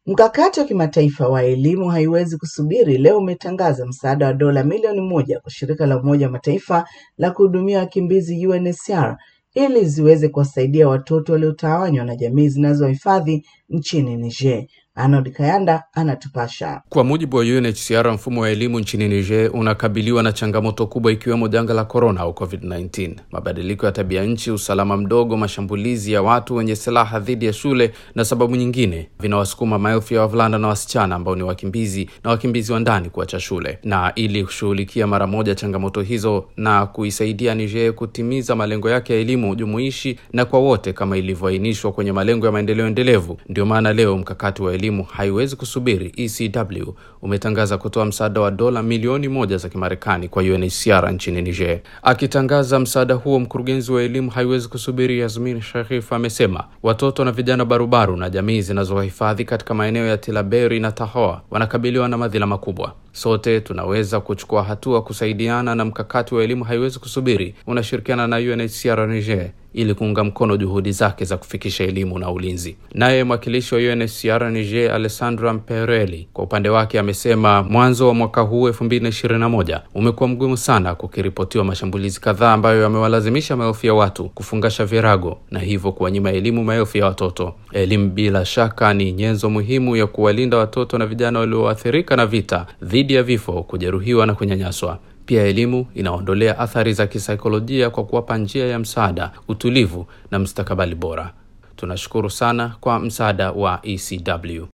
Mkakati wa kimataifa wa elimu haiwezi kusubiri leo umetangaza msaada wa dola milioni moja kwa shirika la Umoja wa Mataifa la kuhudumia wakimbizi UNHCR ili ziweze kuwasaidia watoto waliotawanywa na jamii zinazohifadhi nchini Niger. Arnold Kayanda anatupasha. Kwa mujibu wa UNHCR, mfumo wa elimu nchini Niger unakabiliwa na changamoto kubwa ikiwemo janga la korona au COVID-19, mabadiliko ya tabia nchi, usalama mdogo, mashambulizi ya watu wenye silaha dhidi ya shule na sababu nyingine vinawasukuma maelfu ya wavulana na wasichana ambao ni wakimbizi na wakimbizi wa ndani kuacha shule. Na ili kushughulikia mara moja changamoto hizo na kuisaidia Niger kutimiza malengo yake ya elimu jumuishi na kwa wote kama ilivyoainishwa kwenye malengo ya maendeleo endelevu, ndio maana leo mkakati wa elimu haiwezi kusubiri ECW umetangaza kutoa msaada wa dola milioni moja za Kimarekani kwa UNHCR nchini Niger. Akitangaza msaada huo, mkurugenzi wa elimu haiwezi kusubiri Yasmin Sharif amesema watoto na vijana barubaru na jamii zinazohifadhi katika maeneo ya Tilaberi na Tahoa wanakabiliwa na madhila makubwa. Sote tunaweza kuchukua hatua kusaidiana, na mkakati wa elimu haiwezi kusubiri unashirikiana na UNHCR Niger ili kuunga mkono juhudi zake za kufikisha elimu na ulinzi. Naye mwakilishi wa UNHCR Niger Alessandra Mpereli kwa upande wake amesema mwanzo wa mwaka huu elfu mbili na ishirini na moja umekuwa mgumu sana, kukiripotiwa mashambulizi kadhaa ambayo yamewalazimisha maelfu ya watu kufungasha virago na hivyo kuwanyima elimu maelfu ya watoto. Elimu bila shaka ni nyenzo muhimu ya kuwalinda watoto na vijana walioathirika na vita dhidi ya vifo, kujeruhiwa na kunyanyaswa. Pia elimu inaondolea athari za kisaikolojia kwa kuwapa njia ya msaada, utulivu na mustakabali bora. Tunashukuru sana kwa msaada wa ECW.